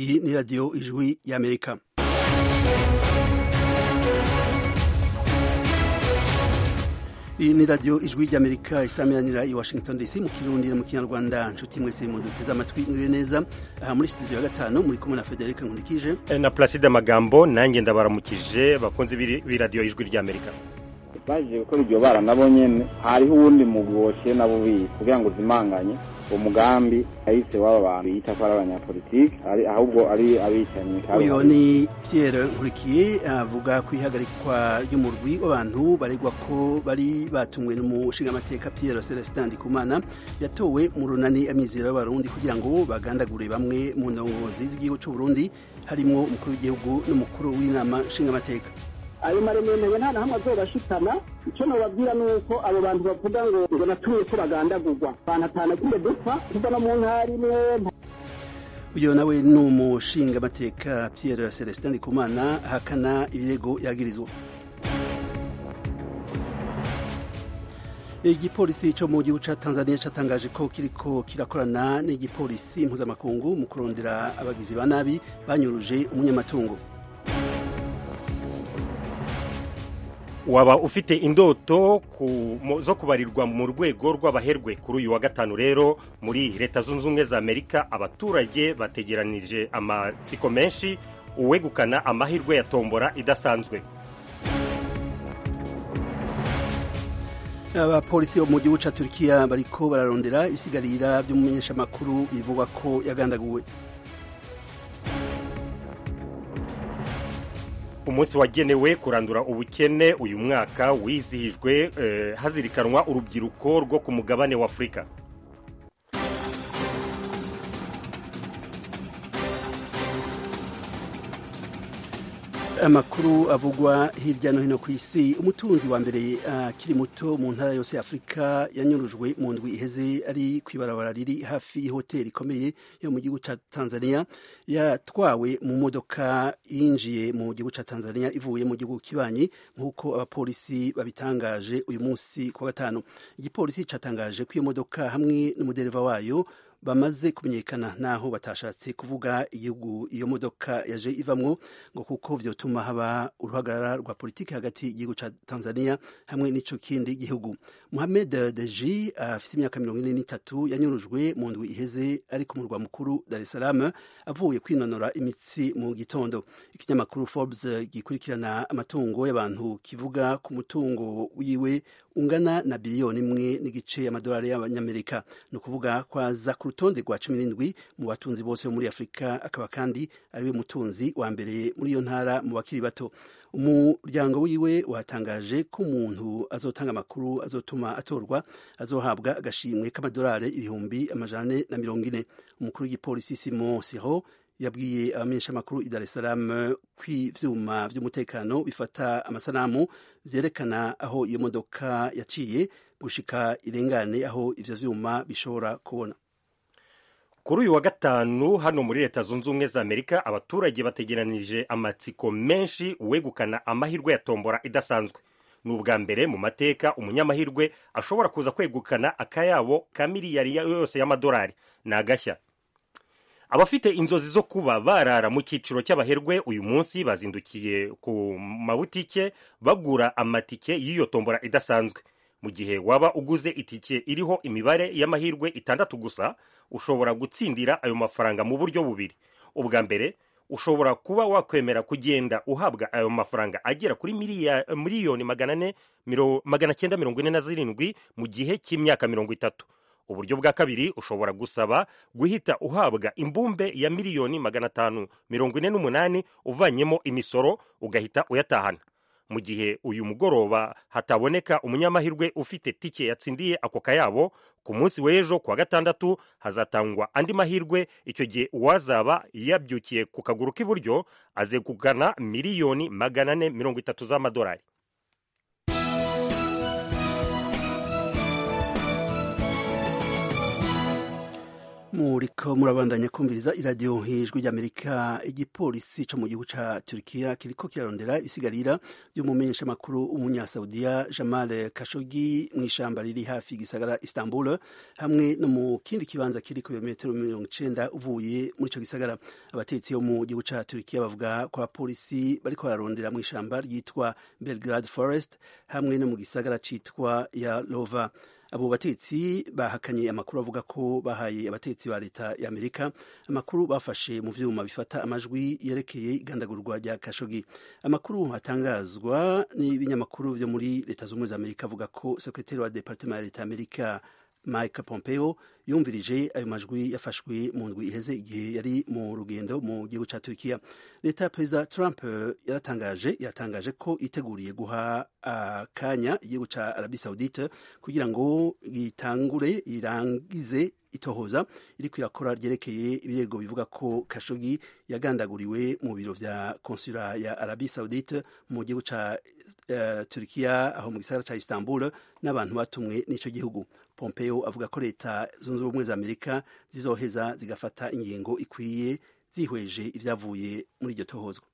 iyi ni radiyo ijwi y'amerika iyi ni radiyo ijwi ry'amerika isamiranira i washington dc mu kirundi no mu kinyarwanda nshuti mwese mu duteze amatwi mwiwe neza aha muri studio ya gatanu muri kumwe na federica nkurikije na placide amagambo nanjye ndabaramukije bakunze b'iradiyo ijwi ry'amerika baje gukora iryo bara nabo nyene hariho uwundi mugwi woshiye nabo bizi kugira ngo zimanganye uwo mugambi ahise w'aba bantu yita ko ari abanyapolitike ahubwo ari abicanyi uyu ni Pierre nkurikiye avuga ku ihagarikwa ry'umurwi w'abantu baregwa ko bari batumwe n'umushingamateka Pierre Celestin Ndikumana yatowe mu runani amizero y'abarundi kugira ngo bagandagure bamwe mu ndongozi z'igihugu cy'u Burundi harimwo umukuru w'igihugu n'umukuru w'inama nshingamateka ayo maremere nta na hamwe azobashitana icyo nababwira ni uko abo bantu bavuga ngo ngo natuye ko bagandagurwa banatanagiye dupfa kuva no mu ntara imwe uyu nawe ni umushingamateka Pierre Celestin Ndikumana ahakana ibirego yagirizwa igipolisi cyo mu gihugu cya tanzania cyatangaje ko kiriko kirakorana n'igipolisi mpuzamakungu mu kurondera abagizi ba nabi banyuruje umunyamatungo waba ufite indoto zo kubarirwa mu rwego rw'abaherwe kuri uyu wa gatanu rero muri leta zunze ubumwe za amerika abaturage bategeranije amatsiko menshi uwegukana amahirwe ya tombora idasanzwe abapolisi bo mu gihugu cya turikiya bariko bararondera ibisigarira by'umumenyeshamakuru bivugwa ko yagandaguwe umunsi wagenewe kurandura ubukene uyu mwaka wizihijwe eh, hazirikanwa urubyiruko rwo ku mugabane wa afurika amakuru avugwa hirya no hino ku isi umutunzi wa mbere akiri uh, muto mu ntara yose ya afurika yanyurujwe mu ndwi iheze ari ku ibarabara riri hafi y'ihoteli ikomeye yo mu gihugu cya tanzania yatwawe mu modoka yinjiye mu gihugu cya tanzania ivuye mu gihugu kibanyi nk'uko abapolisi babitangaje uyu munsi ku wa gatanu igipolisi cyatangaje ko iyo modoka hamwe n'umudereva wayo bamaze kumenyekana naho batashatse kuvuga igihugu iyo modoka yaje ivamwo ngo kuko vyotuma haba uruhagarara rwa politiki hagati y'igihugu ca Tanzania hamwe n'ico kindi gihugu Mohamed Deji afite uh, imyaka mirongo ine n'itatu yanyurujwe mu ndwi iheze ari ku murwa mukuru Dar es Salaam avuye kwinonora imitsi mu gitondo ikinyamakuru Forbes gikurikirana amatungo y'abantu kivuga ku mutungo wiwe ungana na biliyoni imwe n'igice y'amadolari y'abanyamerika ni ukuvuga kwaza ku rutonde rwa cumi n'indwi mu batunzi bose bo muri afurika akaba kandi ariwe mutunzi wa mbere muri iyo ntara mu bakiri bato umuryango wiwe watangaje ko umuntu azotanga amakuru azotuma atorwa azohabwa agashimwe k'amadolari ibihumbi amajana na mirongo ine umukuru w'igipolisi simo siho yabwiye abamenyeshamakuru i Dar es Salaam ko ivyuma vy'umutekano bifata amasanamu vyerekana aho iyo modoka yaciye gushika irengane aho ivyo vyuma bishobora kubona kuri uyu wa gatanu hano muri leta zunze ubumwe za amerika abaturage bategeranije amatsiko menshi uwegukana amahirwe ya tombora idasanzwe ni ubwa mbere mu mateka umunyamahirwe ashobora kuza kwegukana akayabo ka miliyari yose y'amadolari ni agashya abafite inzozi zo kuba barara mu cyiciro cy'abaherwe uyu munsi bazindukiye ku mabutike bagura amatike y'iyo tombora idasanzwe mu gihe waba uguze itike iriho imibare y'amahirwe itandatu gusa ushobora gutsindira ayo mafaranga mu buryo bubiri ubwa mbere ushobora kuba wakwemera kugenda uhabwa ayo mafaranga agera kuri miliyoni magana cyenda mirongo ine na zirindwi mu gihe cy'imyaka mirongo itatu uburyo bwa kabiri ushobora gusaba guhita uhabwa imbumbe ya miliyoni magana atanu mirongo ine n'umunani uvanyemo imisoro ugahita uyatahana mu gihe uyu mugoroba hataboneka umunyamahirwe ufite tike yatsindiye ako kayabo ku munsi w'ejo kuwa gatandatu hazatangwa andi mahirwe icyo gihe uwazaba yabyukiye ku kaguru k'iburyo azegukana miliyoni magana ane mirongo itatu z'amadolari muriko murabandanya kumviriza iradiyo hejwi ry'amerika igipolisi co mu gihugu ca turikiya kiriko kirarondera isigarira ry'umumenyeshamakuru w'umunyasaudiya jamal kashogi mw'ishamba riri hafi igisagara istanbul hamwe no mu kindi kibanza kiri ku birometero mirongo icenda uvuye muri ico gisagara abatetsi bo mu gihugu ca turikiya bavuga ko abapolisi bariko bararondera mw'ishamba ryitwa belgrade forest hamwe no mu gisagara citwa yalova abo batetsi bahakanye amakuru avuga ko bahaye abatetsi ba leta ya amerika amakuru bafashe mu vyuma bifata amajwi yerekeye igandagurwa rya kashogi amakuru atangazwa n'ibinyamakuru vyo muri leta z'ubumwe za amerika avuga ko sekretari wa departement ya leta ya amerika mike pompeo yumvirije ayo majwi yafashwe mu ndwi iheze igihe yari mu rugendo mu gihugu ca turkiya leta ya perezida trump yaratangaje yatangaje ko iteguriye guha akanya igihugu ca arabi saudite kugira ngo gitangure irangize itohoza iriko irakora ryerekeye ibirego bivuga ko kashogi yagandaguriwe mu biro vya konsula ya arabi saudite mu gihugu ca uh, turkiya aho mu gisagara ca istanbul n'abantu batumwe n'ico gihugu pompeo avuga ko leta zunze ubumwe za amerika zizoheza zigafata ingingo ikwiye zihweje ivyavuye muri iryo tohozwa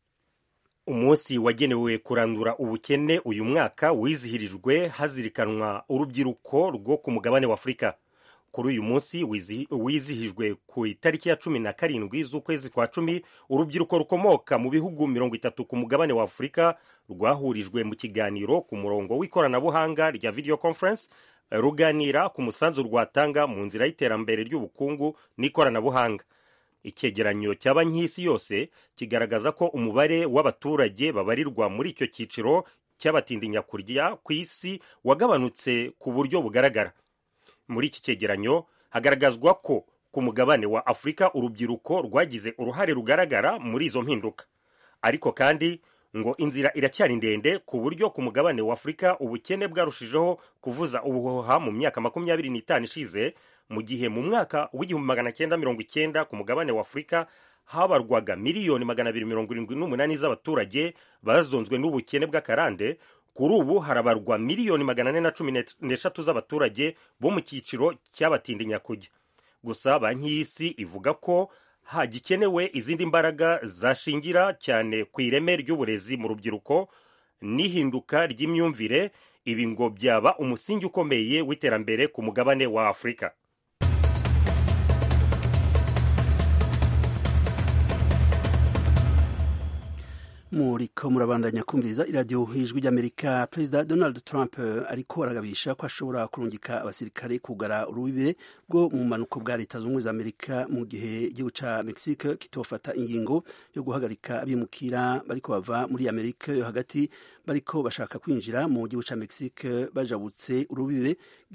umunsi wagenewe kurandura ubukene uyu mwaka wizihirijwe hazirikanwa urubyiruko rwo ku mugabane wa afurika kuri uyu munsi wizihijwe ku itariki ya cumi na karindwi z'ukwezi kwa cumi urubyiruko rukomoka mu bihugu mirongo itatu ku mugabane wa afurika rwahurijwe mu kiganiro ku murongo w'ikoranabuhanga rya video conference ruganira ku musanzu rwatanga mu nzira y'iterambere ry'ubukungu n'ikoranabuhanga icyegeranyo cya banki y'isi yose kigaragaza ko umubare w'abaturage babarirwa muri icyo cyiciro cy'abatindinyakujya ku isi wagabanutse ku buryo bugaragara muri iki cyegeranyo hagaragazwa ko ku mugabane wa afurika urubyiruko rwagize uruhare rugaragara muri izo mpinduka ariko kandi ngo inzira iracyari ndende ku buryo ku mugabane wa afurika ubukene bwarushijeho kuvuza ubuhoha mu myaka makumyabiri n'itanu ishize mu gihe mu mwaka w'igihumbi magana cyenda mirongo icyenda ku mugabane wa afurika habarwaga miliyoni magana abiri mirongo irindwi n'umunani z'abaturage bazonzwe n'ubukene bw'akarande kuri ubu harabarwa miliyoni magana ane na cumi n'eshatu z'abaturage bo mu cyiciro cy'abatindinyakuge gusa banki y'isi ivuga ko hagikenewe izindi mbaraga zashingira cyane ku ireme ry'uburezi mu rubyiruko n'ihinduka ry'imyumvire ibi ngo byaba umusingi ukomeye w'iterambere ku mugabane wa afurika muriko murabandanya kumviriza iradiyo hijwi ry'amerika perezida donald trump ariko aragabisha ko ashobora kurungika abasirikare kugara urubibe rwo mu manuko bwa leta zunze za amerika mu gihe igihugu ca mexique kitofata ingingo yo guhagarika abimukira bariko bava muri amerika yo hagati bariko bashaka kwinjira mu gihugu ca mexique bajabutse urubibe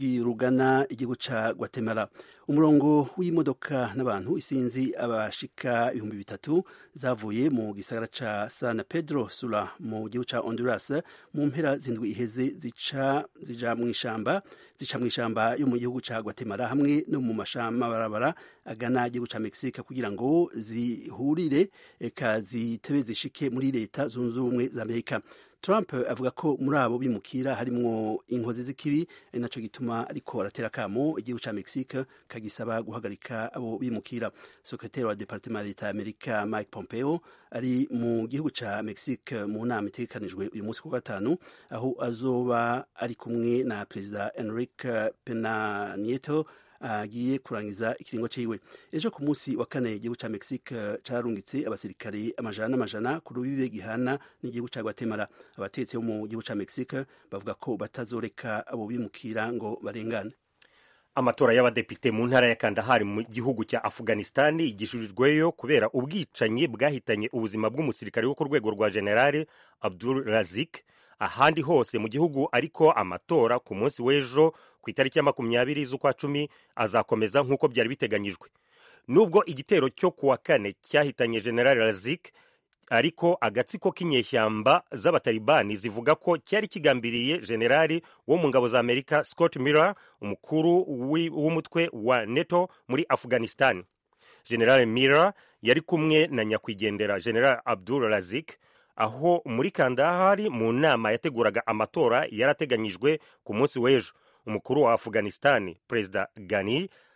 rugana igihugu ca guatemala umurongo w'imodoka n'abantu isinzi abashika ibihumbi bitatu zavuye mu gisagara ca san pedro sula mu gihugu ca honduras mu mpera zindwi iheze zica zija mu ishamba zica mu ishamba yo mu gihugu ca guatemala hamwe no mu mashamabarabara agana igihugu ca mexique kugira ngo zihurire eka zitebe zishike muri leta zunze ubumwe za amerika Trump avuga ko muri abo bimukira harimwo inkozi z'ikibi ari naco gituma ariko aratera kamo igihugu ca Mexique kagisaba guhagarika abo bimukira sekretari wa departement ya leta ya Amerika Mike Pompeo ari mu gihugu ca Mexique mu nama itegekanijwe uyu munsi ku gatanu aho azoba ari kumwe na perezida Enrique Pena Nieto agiye kurangiza ikiringo ciwe ejo ku munsi wa kane igihugu ca Mexique cararungitse abasirikare amajana n'amajana ku rubibe gihana n'igihugu ca Guatemala abatetsi bo mu gihugu ca Mexique bavuga ko batazoreka abo bimukira ngo barengane amatora y'abadepite mu ntara ya kandahari mu gihugu cya afghanistan igishurijweyo kubera ubwicanyi bwahitanye ubuzima bw'umusirikare wo ku rwego rwa generale abdul razik ahandi hose mu gihugu ariko amatora ku munsi w'ejo ku itariki ya makumyabiri z'ukwa cumi azakomeza nk'uko byari biteganyijwe nubwo igitero cyo ku wa kane cyahitanye general razik ariko agatsiko k'inyeshyamba z'abatalibani zivuga ko cyari kigambiriye generali wo mu ngabo za amerika scott miller umukuru w'umutwe wa neto muri afghanistan general miller yari kumwe na nyakwigendera general abdul razik aho muri kandahari mu nama yateguraga amatora yarateganyijwe ku munsi w'ejo umukuru wa afghanistan perezida gani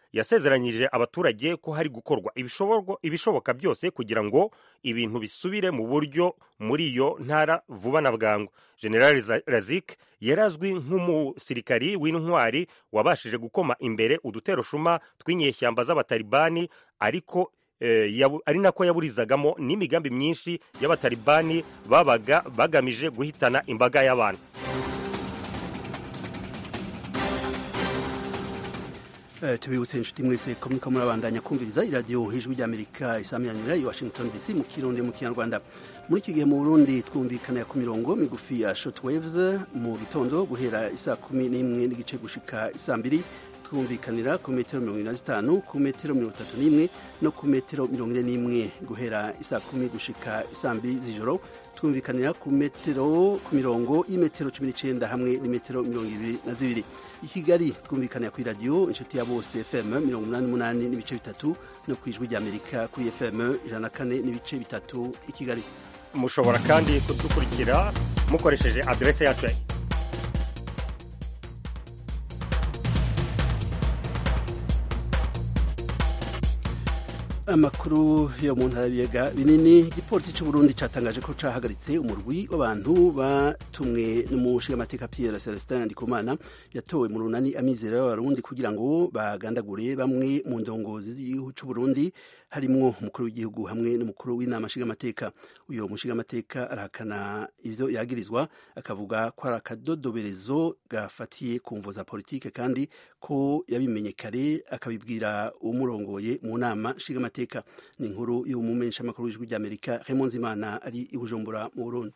yasezeranyije abaturage ko hari gukorwa ibishoboka byose kugira ngo ibintu bisubire mu buryo muri iyo ntara vuba na bwangu general razik yari azwi nk'umusirikari w'intwari wabashije gukoma imbere uduteroshuma tw'inyeshyamba z'abatalibani ariko ari nako yaburizagamo n'imigambi myinshi y'abatalibani babaga bagamije guhitana imbaga y'abantu tubibutse inshuti mwese ko muriko murabandanya kumviriza iradiyo ijwi ry'amerika isamiranyira i washington dc mu kirundi mu kinyarwanda muri iki gihe mu burundi twumvikana ku mirongo migufi ya shortwaves mu gitondo guhera isaa kumi n'imwe n'igice gushika isaa mbiri twumvikanira ku metero mirongo ine na zitanu ku metero mirongo itatu n'imwe no ku metero mirongo ine n'imwe guhera isaa kumi gushika isaa mbiri z'ijoro twumvikanira ku metero ku mirongo y'imetero cumi n'icenda hamwe n'imetero mirongo ibiri na zibiri i kigali twumvikanira ku iradiyo inshuti ya bose fm mirongo umunani n'umunani n'ibice bitatu no ku ijwi ry'amerika kuri fm ijana na kane n'ibice bitatu i kigali mushobora kandi kudukurikira mukoresheje aderese yacu amakuru yo mu ntara y'ibiyaga binini igipolisi cy'uburundi cyatangaje ko cahagaritse umurwi w'abantu batumwe n'umushingamateka pierre celestin ndikumana yatowe mu runani amizero y'abarundi kugira ngo bagandagure bamwe mu ndongozi z'igihugu cy'uburundi harimwo umukuru w'igihugu hamwe n'umukuru w'inama nshingamateka uyo mushingamateka arahakana ivyo yagirizwa akavuga ko ari akadodoberezo gafatiye ku mvo za politike kandi ko yabimenye kare akabibwira umurongoye mu nama nshingamateka ni inkuru y'umumenyesha makuru w'ijwi ry'amerika Raymond Zimana ari i Bujumbura mu Burundi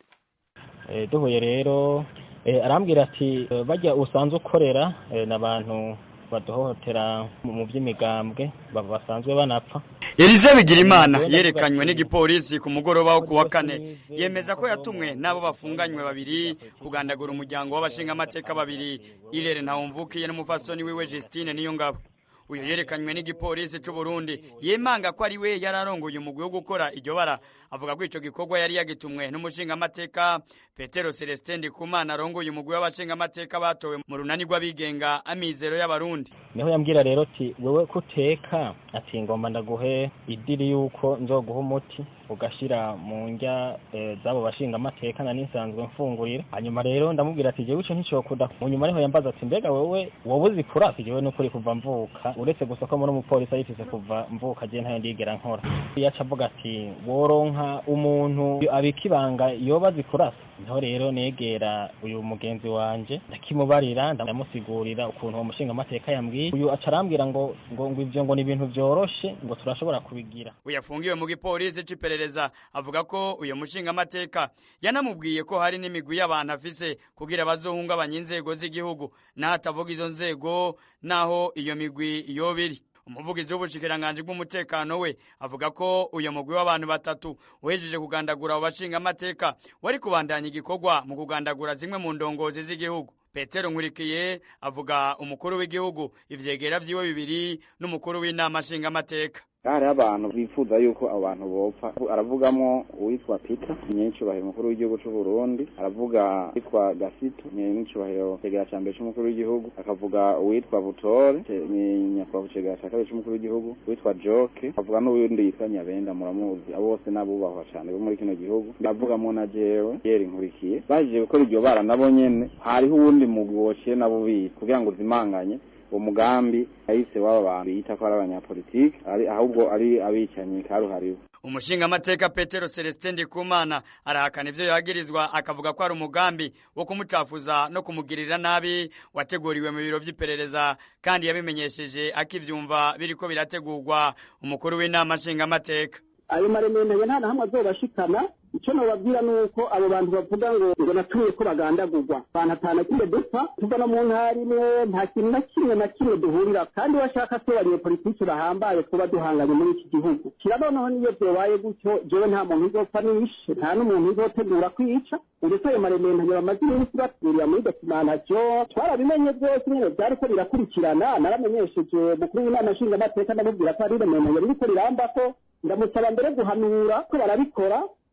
duhuye rero arambwira ati bajya usanzwe ukorera n'abantu baduhohotera mu by'imigambwe basanzwe banapfa Elize Bigirimana yerekanywe n'igipolisi ku mugoroba wo kuwa kane yemeza ko yatumwe n'abo bafunganywe babiri kugandagura umuryango w'abashingamateka babiri Irere Ntawumvukiye n'umufasoni wiwe Justine Niyongabo uyu yerekanywe n'igipolisi cy'u Burundi yemanga ko ari we yararongoye umugwi wo gukora iryo bara avuga ko ico gikorwa yari yagitumwe n'umushingamateka Petero Celestin Ndikumana arongoye umugwi w'abashingamateka batowe mu runani rw'abigenga amizero y'abarundi niho yambwira rero ati wewe kuteka ati ngomba ndaguhe idiri yuko nzoguha umuti ugashira mu njya e, z'abo bashinga amateka na nisanzwe mfungurira hanyuma rero ndamubwira ati jewe ico nticokuda mu nyuma niho yambaza ati mbega wewe wowe uzi kurasi jewe n'ukuri kuva mvuka uretse gusa ko muri umupolisi ayifise kuva mvuka je ntayo ndigera nkora yaca avuga ati woronka umuntu abika ibanga yoba azi kurasa niho rero negera uyu mugenzi wanje ndakimubarira ndamusigurira ukuntu uwo mushinga amateka yambwiye uyu aca arambwira ngo ngo ngo ivyo ngo ni ibintu vyoroshe ngo turashobora kubigira uyafungiwe mu gipolisi c'iperereza avuga ko uyu mushinga amateka yanamubwiye ko hari n'imigwi y'abantu afise kugira bazohungabanya inzego z'igihugu n'ahatavuga izo nzego naho iyo migwi yoba iri umuvugizi w'ubushikiranganji bw'umutekano we avuga ko uyu mugwi w'abantu batatu uhejeje kugandagura abo bashinga amateka wari kubandanya igikorwa mu kugandagura zimwe mu ndongozi z'igihugu petero nkurikiye avuga umukuru w'igihugu ivyegera vyiwe bibiri n'umukuru w'inama nshingamateka hariho abantu bifuza yuko abo bantu bopfa aravugamo uwitwa peter nyenicubahiro umukuru w'igihugu c'u burundi aravuga uwitwa gasito nyenicubahiro cegera ca mbere c'umukuru w'igihugu akavuga uwitwa butore nyakubahwa cegera ca kabiri c'umukuru w'igihugu uwitwa joke akavuga n'uwundi yitwa nyabenda muramuzi abo bose n'abubahwa cane bo muri kino gihugu ndavugamwo na jewe yeri nkurikiye baje gukora iryo bara nabo nyene hariho uwundi mugwi wociye nabo bizi kugira ngo uzimanganye umugambi yahise w'aba bantu yita ko ari abanyapolitiki ahubwo ari abicanyi karuhariwe umushinga amateka petero celestin ndikumana arahakana ivyo yagirizwa akavuga ko ari umugambi wo kumucafuza no kumugirira nabi wateguriwe mu biro vy'iperereza kandi yabimenyesheje akivyumva biriko birategurwa umukuru w'inama nshinga amateka ayo maremendanye nta na hamwe azobashikana icyo nababwira ni uko abo bantu bavuga ngo ngo natuye ko bagandagurwa abantu atanu kimwe dupfa tuva no mu ntara imwe nta kintu na kimwe na kimwe duhurira kandi washaka ko abanyepolitiki bahambaye kuba duhanganye muri iki gihugu kirabonaho niyo byobaye gutyo jewe nta muntu uzopfa nishe nta n'umuntu uzotegura kwica uretse ayo maremendanye bamaze iminsi batwurira muri dokimantation twarabimenye byose nyine byariko birakurikirana naramenyesheje mukuru w'inama nshingamateka ndamubwira ko ari iremendanye ririko rirambako ndamusaba mbere guhanura ko barabikora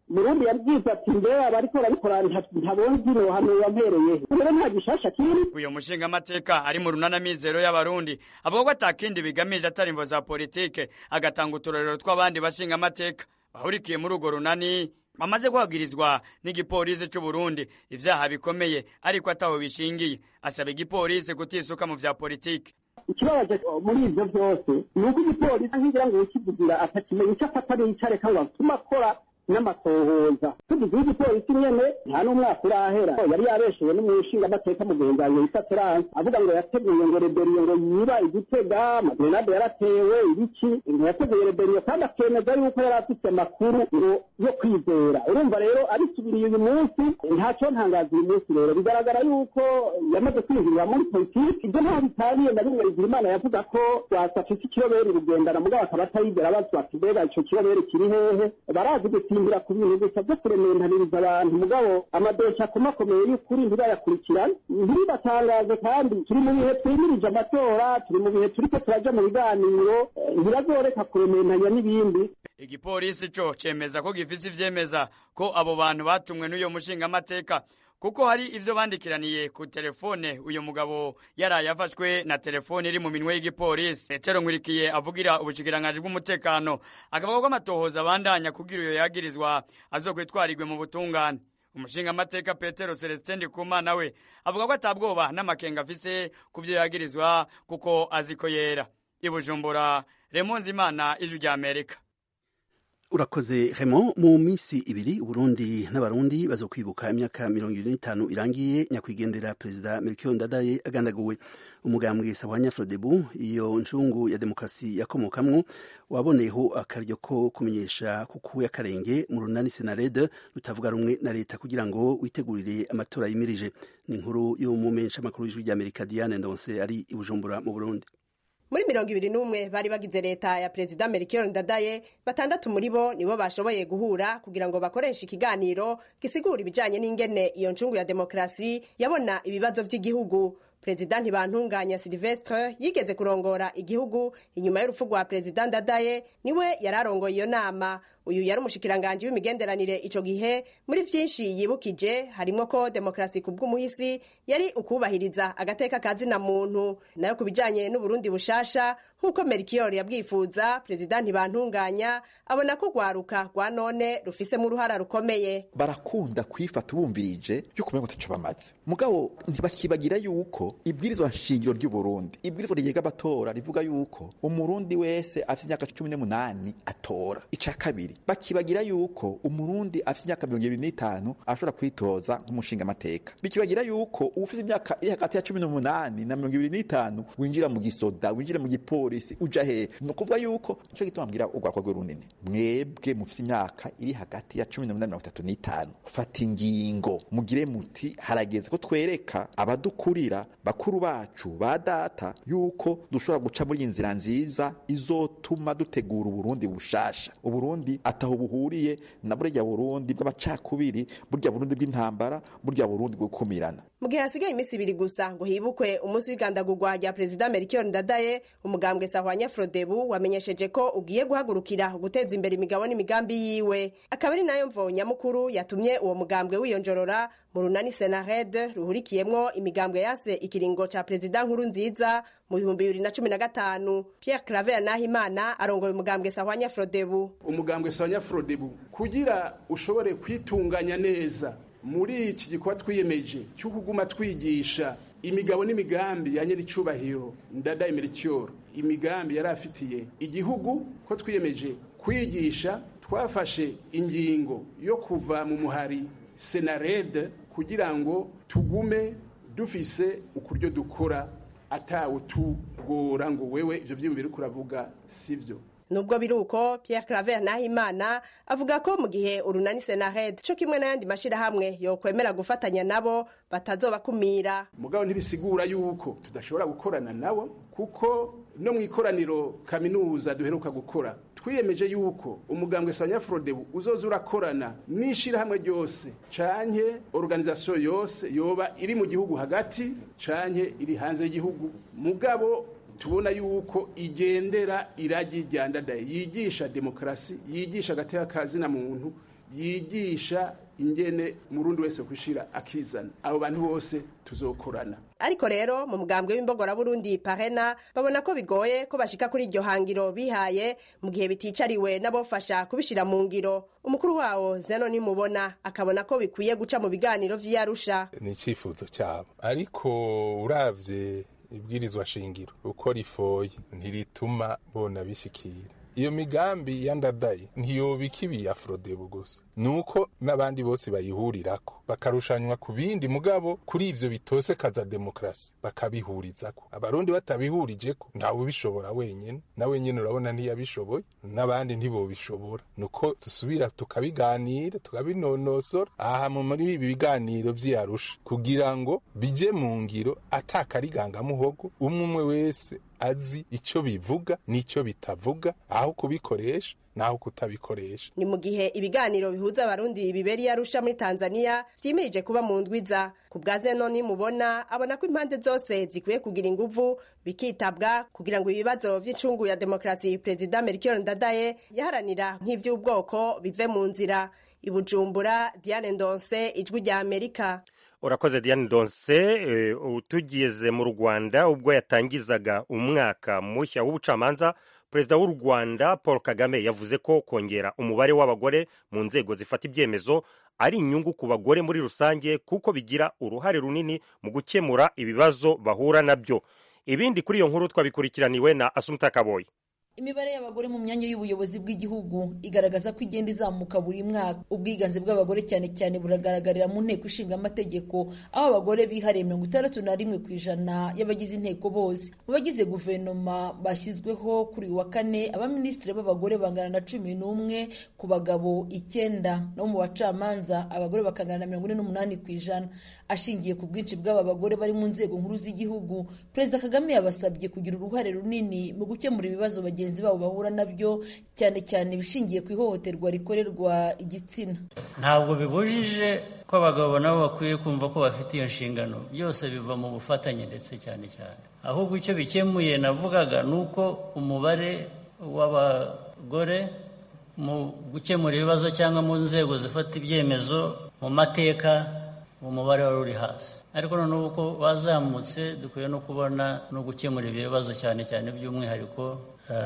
burundi yabwize ati mbe abariko barabikora ntabonzi nohano yampereye rero nta gishasha kiri uyo mushingamateka ari mu runana mizero y'abarundi avuga ko atakindi bigamije atari imvo za politike agatanga uturorero tw'abandi bashingamateka bahurikiye muri urwo runani bamaze guhagirizwa n'igipolisi c'u Burundi ivyaha bikomeye ariko ataho bishingiye asaba igipolisi kutisuka mu vya politike ikibabaje muri ivyo vyose ni uko igipolisi nkigira ngo ukivugira atakimenya ico afata n'ico areka ngo atuma akora n'amatohoza tugize igipolisi nyene nta n'umwaka urahera yari yabeshewe n'umushingamateka mugenzi wanjye yitwa terance avuga ngo yateguye ngo reberiyo ngo yiba igitega amagrenade yaratewe ibiki ngo yateguye reberiyo kandi akemeza yuko yari afite amakuru ngo yo kwizera urumva rero abisubiriye uyu munsi ntacyo ntangaza uyu munsi rero bigaragara yuko yamaze kwinjirira muri politiki ibyo nta bitaniye na rimwe rigira imana yavuga ko wasafise ikiroberi rugendana mugabo akaba atayigera bazwa ati mbega ico kiroberi kiri hehe barazi gusimbira ku bintu gusa byo kurementaniriza abantu mugabo amadosha akomakomeye y'ukuri ntibayakurikirane ntibibatangaze kandi turi mu bihe twimirije amatora turi mu bihe turiko turaja mu biganiro ntibazoreka kurementanya n'ibindi igipolisi co cemeza ko gifise ivyemeza ko abo bantu batumwe n'uyo mushingamateka kuko hari ivyo bandikiraniye ku telefone uyu mugabo yaraye afashwe na telefone iri mu minwe y'igipolisi petero nkurikiye avugira ubushikiranganji bw'umutekano akavuga ko amatohoza abandanya kugira uyo yagirizwa azokwitwarirwe mu butungane umushingamateka petero celestin ndikumana we avuga ko atabwoba n'amakenga afise ku vyo yagirizwa kuko azi ko yera ibujumbura remonzi imana ijwi rya amerika urakoze Raymond mu minsi ibiri Burundi n'abarundi bazokwibuka imyaka mirongo ibiri n'itanu irangiye nyakwigendera perezida Melchior Ndadaye agandaguwe umugambwe Sahwanya Frodebu iyo ncungu ya demokrasi yakomokamwo waboneyeho akaryo ko kumenyesha kukuye akarenge mu runani Senarede rutavuga rumwe na leta kugira ngo witegurire amatora yimirije ni inkuru y'umumensha makuru w'ijwi rya Amerika Diane Ndonse ari i Bujumbura mu Burundi muri mirongo ibiri n'umwe bari bagize leta ya perezida melchior ndadaye batandatu muri bo nibo bashoboye guhura kugira ngo bakoreshe ikiganiro gisigura ibijanye n'ingene iyo ncungu ya demokarasi yabona ibibazo vy'igihugu perezida ntibantunganya silvestre yigeze kurongora igihugu inyuma y'urupfu rwa perezida ndadaye niwe yari arongoye iyo nama uyu yari umushikiranganji w'imigenderanire ico gihe muri vyinshi yibukije harimwo ko demokarasi ku bw'umuhisi yari ukubahiriza agateka ka zina muntu nayo ku bijanye n'uburundi bushasha nk'uko merikiyori yabwifuza perezida ntibantunganya abona ko rwaruka rwa none rufisemo uruhara rukomeye barakunda kwifata bumvirije yuko umengo taco bamaze mugabo ntibakibagira yuko ibwirizwa nshingiro ry'uburundi ibwirizwa rigega amatora rivuga yuko umurundi wese afite imyaka cumi n'umunani atora ica kabiri bakibagira yuko umurundi afite imyaka mirongo ibiri n'itanu ashobora kwitoza nk'umushingamateka bikibagira yuko ufite imyaka iri hagati ya cumi n'umunani na mirongo ibiri n'itanu winjira mu gisoda winjira mu gipolisi uja hehe ni ukuvuga yuko nico gituma mbwira urwakwa rwe runini mwebwe mufite imyaka iri hagati ya cumi n'umunani mirongo itatu n'itanu fata ingingo mugire muti harageze ko twereka abadukurira bakuru bacu ba data yuko dushobora guca muri iyi nzira nziza izotuma dutegura uburundi bushasha uburundi ataho buhuriye na burya burundi bw'amacakubiri burya burundi bw'intambara burya burundi bwo gukumirana mu gihe hasigaye iminsi ibiri gusa ngo hibukwe umunsi w'igandagurwa rya perezida melchior ndadaye umugambwe sahwanya frodebu wamenyesheje ko ugiye guhagurukira guteza imbere imigabo n'imigambi yiwe akaba ari nayo mvo nyamukuru yatumye uwo mugambwe wiyonjorora mu runani senared ruhurikiyemwo imigambwe yase ikiringo ca perezida nkuru nziza mu bihumbi bibiri na cumi na gatanu pierre claver nahimana arongoye umugambwe sahwanya frodebu umugambwe sahwanya frodebu kugira ushobore kwitunganya neza muri iki gikorwa twiyemeje cyo kuguma twigisha imigabo n'imigambi ya nyiricubahiro ndadaye melchior imigambi yari afitiye igihugu ko twiyemeje kwigisha twafashe ingingo yo kuva mu muhari senarede kugira ngo tugume dufise ukuryo dukora atawe tugora ngo wewe ivyo vyiyumviro uriko uravuga sivyo nubwo biri uko pierre claver nahimana avuga ko mu gihe urunani senared co kimwe n'ayandi mashirahamwe yokwemera gufatanya nabo batazobakumira mugabo ntibisigura yuko tudashobora gukorana nabo kuko no mu ikoraniro kaminuza duheruka gukora twiyemeje yuko umugambwe sanya frodebu uzoza urakorana n'ishirahamwe ryose canke organisation yose yoba iri mu gihugu hagati canke iri hanze y'igihugu mugabo tubona yuko igendera iragi rya ndadaye yigisha demokarasi yigisha agateka kazina muntu yigisha ingene murundi wese kwishira akizana abo bantu bose tuzokorana ariko rero mu mugambwe w'imbogora burundi parena babona ko bigoye ko bashika kuri iryo hangiro bihaye mu gihe biticariwe n'abofasha kubishira mu ngiro umukuru wawo zeno nimubona akabona ko bikwiye guca mu biganiro vy'iyarusha ni icifuzo cyabo ariko uravye ibwirizwa shingiro uko rifoye ntirituma bona bishikira iyo migambi yandadaye ntiyobika ibi afrodebu gusa nuko n'abandi bose bayihurirako bakarushanywa ku bindi mugabo kuri ivyo bitose kaza demokrasi bakabihurizako abarundi batabihurijeko ntawe ubishobora wenyene na wenyene urabona ntiyabishoboye n'abandi ntibobishobora nuko dusubira tukabiganira tukabinonosora aha muri ibi biganiro vy'iyarusha kugira ngo bije mu ngiro atakarigangamuhogo umwe umwe wese azi icyo bivuga n'icyo bitavuga aho kubikoresha naho kutabikoresha ni mu gihe ibiganiro bihuza abarundi bibera iyarusha muri tanzania vyimirije kuba mu ndwiza ku bwa zeno nimubona abona ko impande zose zikwiye kugira inguvu bikitabwa kugira ngo ibibazo vy'incungu ya demokrasi perezida melchior ndadaye yaharanira nk'ivy'ubwoko bive mu nzira ibujumbura diane ndonse ijwi rya amerika urakoze diane donse tugeze mu rwanda ubwo yatangizaga umwaka mushya w'ubucamanza perezida w'u rwanda paul kagame yavuze ko kongera umubare w'abagore mu nzego zifata ibyemezo ari inyungu ku bagore muri rusange kuko bigira uruhare runini mu gukemura ibibazo bahura nabyo ibindi kuri iyo nkuru twabikurikiraniwe na asumuta kaboyi imibare y'abagore mu myanya y'ubuyobozi bw'igihugu igaragaza ko igenda izamuka buri mwaka ubwiganze bw'abagore cyane cyane buragaragarira mu nteko ishinga amategeko aho abagore bihariye mirongo itandatu na rimwe ku ijana y'abagize inteko bose mu bagize guverinoma bashyizweho kuri uyu wa kane abaminisitiri b'abagore bangana na cumi n'umwe ku bagabo icyenda no mu bacamanza abagore bakangana na mirongo ine n'umunani ku ijana ashingiye ku bwinshi bw'aba bagore bari mu nzego nkuru z'igihugu perezida kagame yabasabye kugira uruhare runini mu gukemura ibibazo bagenzi bagenzi babo bahura nabyo cyane cyane ibishingiye ku ihohoterwa rikorerwa igitsina ntabwo bibujije ko abagabo nabo bakwiye kumva ko bafite iyo nshingano byose biva mu bufatanye ndetse cyane cyane ahubwo icyo bikemuye navugaga ni uko umubare w'abagore mu gukemura ibibazo cyangwa mu nzego zifata ibyemezo mu mateka umubare wari uri hasi ariko noneho uko bazamutse dukwiye no kubona no gukemura ibyo bibazo cyane cyane by'umwihariko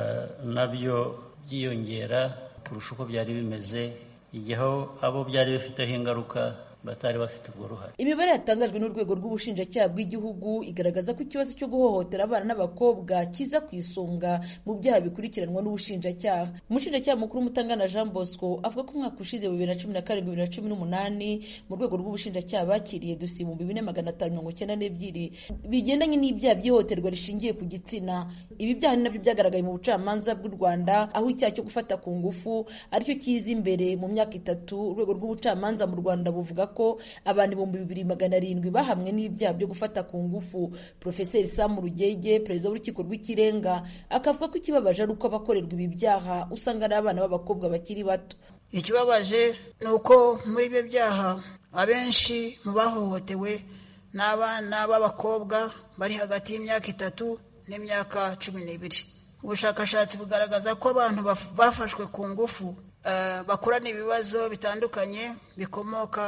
nabyo byiyongera kurusha uko byari bimeze igihe abo byari bifiteho ingaruka batari bafite ubwo ruhare imibare yatangajwe n'urwego rw'ubushinjacyaha bw'igihugu igaragaza ko ikibazo cyo guhohotera abana n'abakobwa kiza ku isonga mu byaha bikurikiranwa n'ubushinjacyaha umushinjacyaha mukuru mutangana jean bosco avuga ko umwaka ushize bibiri na cumi na karindwi bibiri na cumi n'umunani mu rwego rw'ubushinjacyaha bakiriye dosiye ibihumbi bine magana atanu mirongo icyenda n'ebyiri bigendanye n'ibyaha by'ihohoterwa rishingiye ku gitsina ibi byaha ni nabyo byagaragaye mu bucamanza bw'u rwanda aho icyaha cyo gufata ku ngufu aricyo kiza imbere mu myaka itatu urwego rw'ubucamanza mu rwanda buvuga ko abantu ibihumbi bibiri magana arindwi bahamwe n'ibyaha byo gufata ku ngufu profeseri samu rugege perezida w'urukiko rw'ikirenga akavuga ko ikibabaje ari uko abakorerwa ibi byaha usanga ari abana b'abakobwa bakiri bato ikibabaje ni uko muri ibyo byaha abenshi mu bahohotewe ni abana b'abakobwa bari hagati y'imyaka itatu n'imyaka cumi n'ibiri ubushakashatsi bugaragaza ko abantu bafashwe ku ngufu bakurana ibibazo bitandukanye bikomoka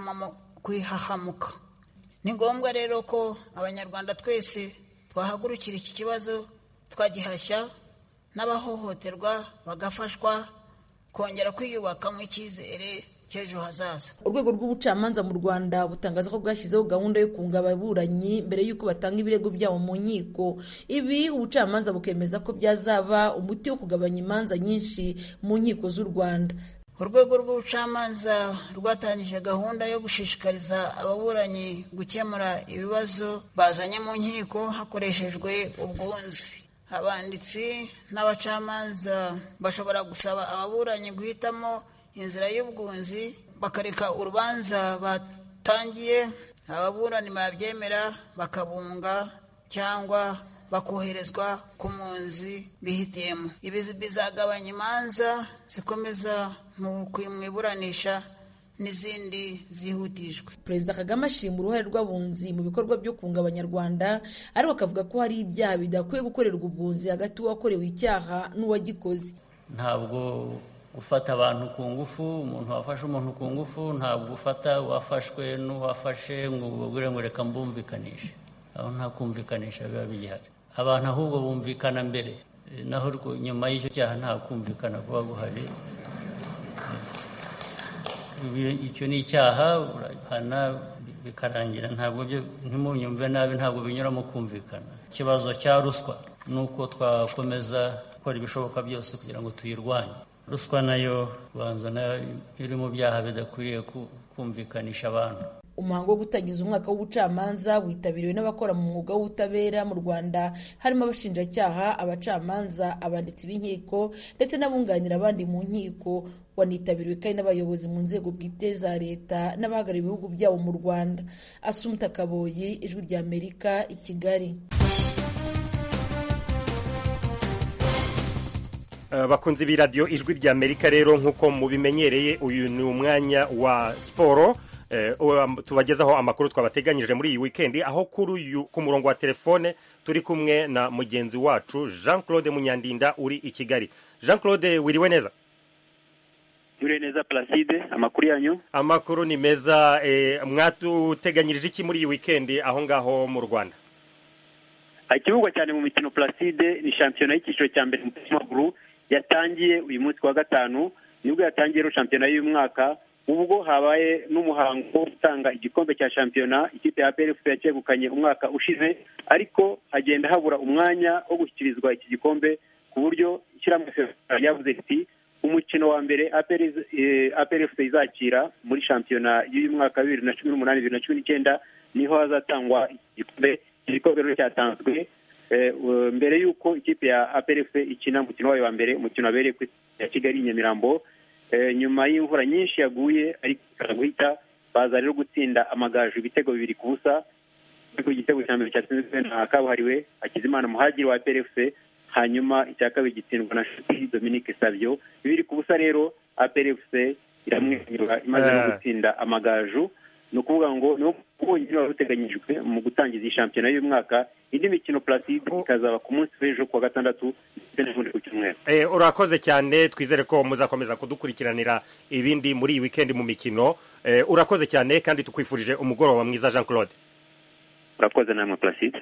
ku ihahamuka ni ngombwa rero ko abanyarwanda twese twahagurukira iki kibazo twagihashya n'abahohoterwa bagafashwa kongera kwiyubakamo icyizere cy'ejo hazaza urwego rw'ubucamanza mu rwanda butangaza ko bwashyizeho gahunda yo kunga ababuranyi mbere y'uko batanga ibirego byabo mu nkiko ibi ubucamanza bukemeza ko byazaba umuti wo kugabanya imanza nyinshi mu nkiko z'u rwanda urwego rw'ubucamanza rwatangije gahunda yo gushishikariza ababuranyi gukemura ibibazo bazanye mu nkiko hakoreshejwe ubwunzi abanditsi n'abacamanza bashobora gusaba ababuranyi guhitamo inzira y'ubwunzi bakareka urubanza batangiye ababurani babyemera bakabunga cyangwa bakoherezwa ku munzi bihitiyemo ibi bizagabanya imanza zikomeza mu iburanisha n'izindi zihutijwe perezida kagame ashima uruhare rw'abunzi mu bikorwa byo kunga abanyarwanda ariko akavuga ko hari ibyaha bidakwiye gukorerwa ubwunzi hagati y'uwakorewe icyaha n'uwagikoze ntabwo gufata abantu ku ngufu umuntu wafashe umuntu ku ngufu ntabwo ufata uwafashwe n'uwafashe ngo ubabwire ngo reka mbumvikanishe aho nta kumvikanisha biba bigihari abantu ahubwo bumvikana mbere naho nyuma y'icyo cyaha nta kumvikana kuba guhari icyo ni icyaha urahana bikarangira ntabwo byo ntimunyumve nabi ntabwo binyuramo kumvikana ikibazo cya ruswa ni uko twakomeza gukora ibishoboka byose kugira ngo tuyirwanye ruswa nayo kubanza nayo iri mu byaha bidakwiriye kumvikanisha abantu umuhango wo gutangiza umwaka w'ubucamanza witabiriwe n'abakora mu mwuga w'ubutabera mu rwanda harimo abashinjacyaha abacamanza abanditsi b'inkiko ndetse n'abunganira abandi mu nkiko wanitabiriwe kandi n'abayobozi mu nzego bwite za leta n'abahagarariye ibihugu byabo mu rwanda asumta kaboyi ijwi rya amerika i kigali bakunze b'iradiyo ijwi rya amerika rero nk'uko mubimenyereye uyu ni umwanya wa siporo tubagezaho amakuru twabateganyije muri iyi wikendi aho kuri uyu ku murongo wa telefone turi kumwe na mugenzi wacu jean claude munyandinda uri i kigali jean claude wiriwe neza wiriwe neza placide amakuru yanyu amakuru ni meza mwatuteganyirije iki muri iyi wikendi aho ngaho mu rwanda ikivugwa cyane mu mikino placide ni shampiyona y'icyiciro cya mbere mu mupira w'amaguru yatangiye uyu munsi wa gatanu nibwo yatangiye rero shampiyona y'uyu mwaka ubwo habaye n'umuhango wo gutanga igikombe cya shampiyona ikipe ya PRF yacyegukanye umwaka ushize ariko hagenda habura umwanya wo gushyikirizwa iki gikombe ku buryo ishyirahamwe ryavuze riti umukino wa mbere APRF izakira muri shampiyona y'uyu mwaka wa bibiri na cumi n'umunani bibiri na cumi n'icyenda niho hazatangwa igikombe iki gikombe rero cyatanzwe mbere y'uko ikipe ya APRF ikina umukino wayo wa mbere umukino wabereye ku ya Kigali Nyamirambo nyuma y'imvura nyinshi yaguye ariko ikaza guhita baza rero gutsinda amagaju ibitego bibiri ku busa ariko igitego cya mbere cyatsinzwe na kabuhariwe hakizimana muhagiri wa PRFC hanyuma icya kabiri gitsindwa na nshuti dominique savio bibiri ku busa rero APRFC iramwenyura imaze no gutsinda amagaju ni ukuvuga ngo ni bwonyine wari uteganyijwe mu gutangiza iyi shampiyona y'umwaka indi mikino placide ikazaba ku munsi w'ejo kuwa gatandatu ndetse n'ubundi ku cyumweru urakoze cyane twizere ko muzakomeza kudukurikiranira ibindi muri iyi wikendi mu mikino urakoze cyane kandi tukwifurije umugoroba mwiza jean claude urakoze namwe placide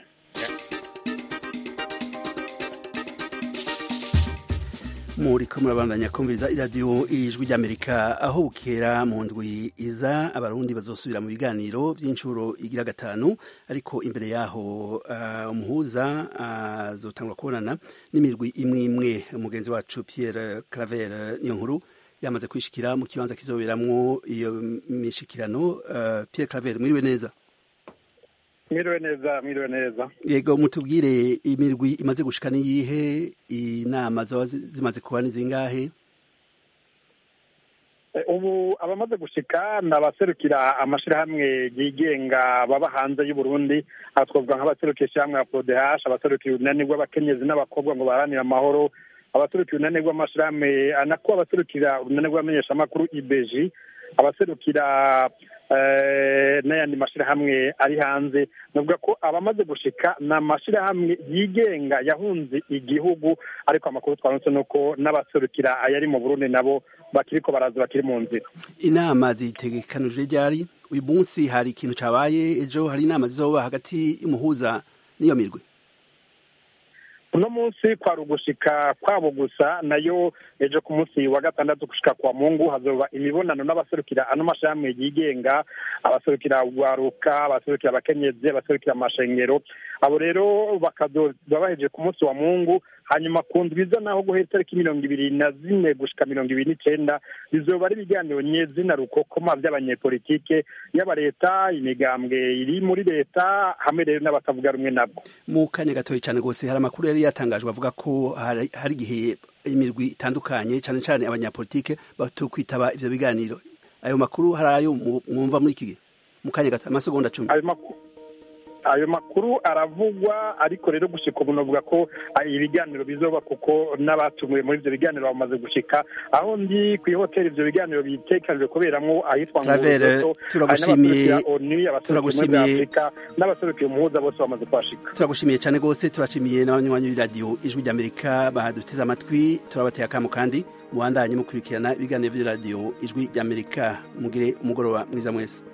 muri ko murabandanya kumviriza iradiyo ijwi ry'amerika aho bukera mu ndwi iza abarundi bazosubira mu biganiro by'inshuro igira gatanu ariko imbere yaho umuhuza azotangwa kubonana n'imirwi imwe imwe umugenzi wacu Pierre Claver niyo nkuru yamaze kwishikira mu kibanza kizoberamwo iyo mishikirano Pierre Claver mwiriwe neza mwiriwe neza mwiriwe neza yego mutubwire imirwi imaze gushika niyihe inama zaba zimaze kuba ni zingahe ubu abamaze gushika ni abaserukira amashirahamwe yigenga baba hanze y'u Burundi aha twavuga nk'abaserukira ishyirahamwe ya prodehash abaserukira urunani rw'abakenyezi n'abakobwa ngo baharanire amahoro abaserukira urunani rw'amashirahamwe anako abaserukira urunani rw'abamenyeshamakuru ibeji abaserukira n'ayandi mashyirahamwe ari hanze navuga ko abamaze gushika ni amashyirahamwe yigenga yahunze igihugu ariko amakuru twanutse ni uko n'abaserukira ayari mu burundi nabo bakiri ko baraza bakiri mu nzira inama zitegekanije ryari uyu munsi hari ikintu cyabaye ejo hari inama zizoba hagati y'umuhuza n'iyo mirwi uno munsi kwari ugushika kwabo gusa nayo ejo ku munsi wa gatandatu gushika kwa mungu hazoba imibonano n'abaserukira ano mashami yigenga abaserukira urwaruka abaserukira abakenyezi abaserukira amashengero abo rero bakazoba bahejeje ku munsi wa mungu hanyuma ku ndwiza naho guhera itariki mirongo ibiri na zine gushika mirongo ibiri n'icenda bizoba ari ibiganiro nyezina rukokoma by'abanyepolitike yaba leta imigambwe iri muri leta hamwe rero n'abatavuga rumwe nabwo mu kanya gatoya cyane rwose hari amakuru yari yatangajwe avuga ko hari igihe imirwi itandukanye cyane cyane abanyapolitike batokwitaba ivyo biganiro ayo makuru hari ayo mwumva muri iki gihe mu kanya gato amasegonda cumi ayo makuru aravugwa ariko rero gushika ubu navuga ko ibiganiro bizoba kuko n'abatumiwe muri ivyo biganiro bamaze gushika aho ndi ku ihoteli ivyo biganiro bitekanijwe kuberamwo ahitwa turagushimiye oni abaserukiye muri afurika n'abaserukiye umuhuza bose bamaze kuhashika turagushimiye cyane rwose turashimiye n'abanywanyi b'iradiyo ijwi ry'amerika bahaduteze amatwi turabateye akamo kandi mubandanye mukurikirana ibiganiro by'iradiyo ijwi ry'amerika mugire umugoroba mwiza mwese